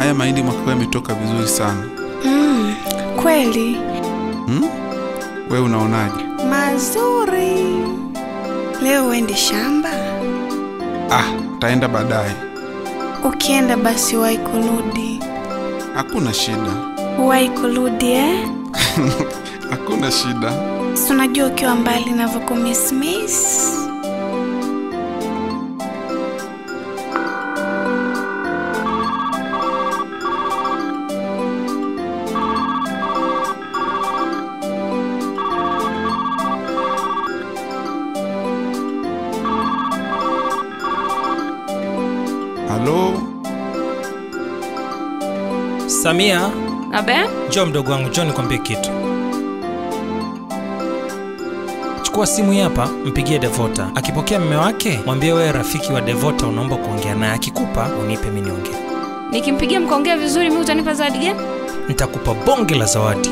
haya mahindi mwaka huu yametoka vizuri sana. Mm, kweli Hmm? Wewe unaonaje? mazuri. Leo uende shamba? Ah, taenda baadaye. Ukienda basi wahi kurudi, Hakuna shida, wahi kurudi eh? hakuna shida. Si unajua ukiwa mbali navyokumismis. Halo, Samia, Abe? njoo mdogo wangu, njoo nikwambie kitu. Chukua simu hii hapa, mpigie Devota. Akipokea mme wake, mwambie wewe rafiki wa Devota unaomba kuongea naye. Akikupa unipe mimi niongee, Nikimpigia mkaongea vizuri, mi utanipa zawadi gani? nitakupa bonge la zawadi.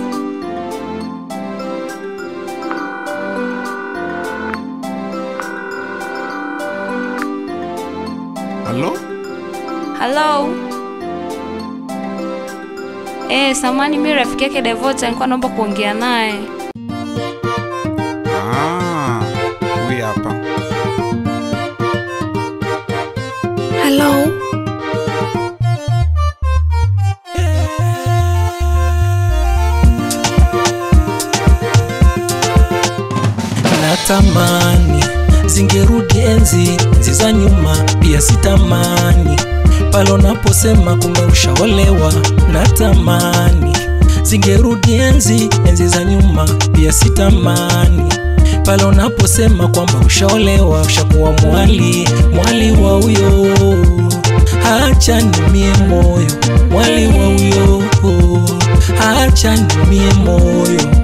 halo, Hello? Eh, samani mi rafiki yake Devota nilikuwa naomba kuongea naye. ah, huyu hapa. Halo, Natamani zingerudi enzi enzi za nyuma, pia sitamani pale unaposema kumbe ushaolewa. Natamani zingerudi enzi enzi za nyuma, pia sitamani pale unaposema kwamba ushaolewa, ushakuwa mwali mwali wa huyo. Acha nimie moyo mwali wa huyo, acha nimie moyo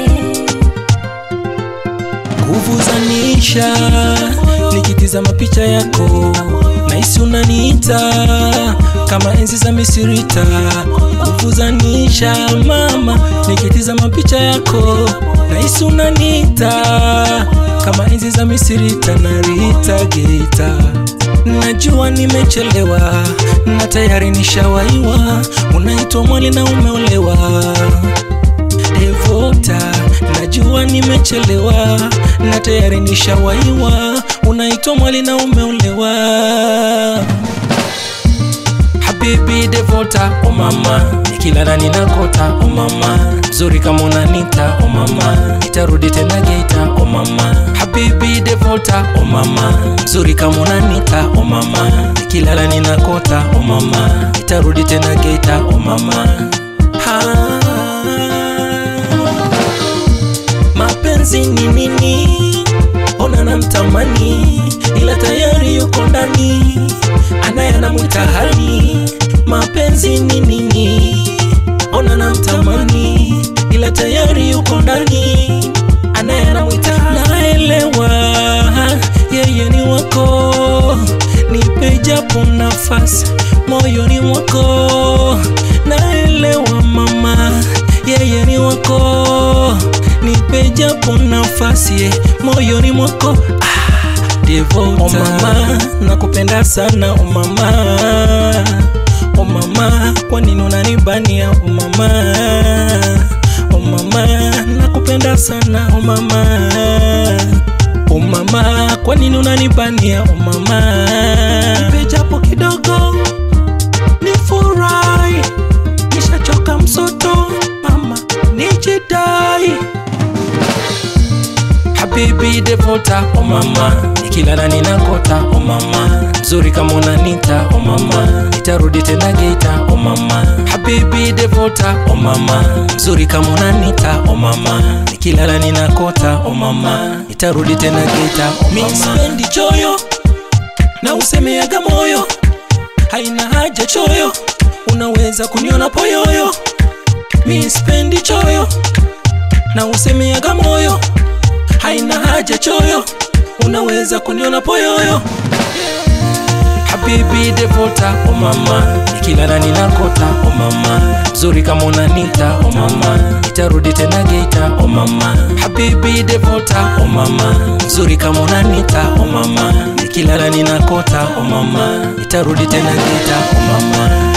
nguvu za nisha nikitizama picha yako nahisi unaniita kama enzi za misirita nguvu za nisha mama nikitizama picha yako nahisi unaniita kama enzi za misirita na rita geita najua nimechelewa na tayari nishawaiwa unaitwa mwali na umeolewa Devota, najua nimechelewa na tayari nishawaiwa, unaitwa mwali na umeolewa. Habibi Devota, o mama, nikilala ninakota, o mama, mzuri kama unanita, o mama, nitarudi tena Geita, o mama. Habibi Devota, o mama, mzuri kama unanita, o mama, nikilala ninakota, o mama, nitarudi tena Geita, o mama. Ha. Mapenzi ni nini? Ona namtamani, ila tayari yuko ndani, anaye anamwita hani. Mapenzi ni nini? Ona namtamani, ila tayari yuko ndani, anaye anamwita naelewa, yeye ni wako, nipe japo nafasi moyoni mwako, naelewa mama, yeye ni wako, nipe japo nafasi eh, moyoni mwako ah, Devota. Oh mama, nakupenda sana oh mama, oh mama, kwa nini unanibania oh mama, oh mama, nakupenda sana oh mama, oh mama, kwa nini unanibania oh mama, nipe japo kidogo nifurahi, nishachoka msoto mama, nijidai Habibi Devota, oh mama, nikilala ninakota, oh mama, mzuri kama unanita, oh mama, nitarudi tena Geita, oh mama. Habibi Devota, oh mama, mzuri kama unanita, oh mama, nikilala ninakota, oh mama, nitarudi tena Geita, oh mama. Mimi sipendi choyo na usemeaga moyo, haina haja choyo, unaweza kuniona poyoyo. Mimi sipendi choyo na usemeaga moyo haina haja choyo, unaweza kuniona poyoyo. Habibi Devota, oh mama, nikilala ninakota, oh mama, mzuri kama unanita, oh mama, nitarudi tena Geita, oh mama. Habibi Devota, oh mama, mzuri kama unanita, oh mama, nikilala ninakota, oh mama, nitarudi tena Geita, oh mama.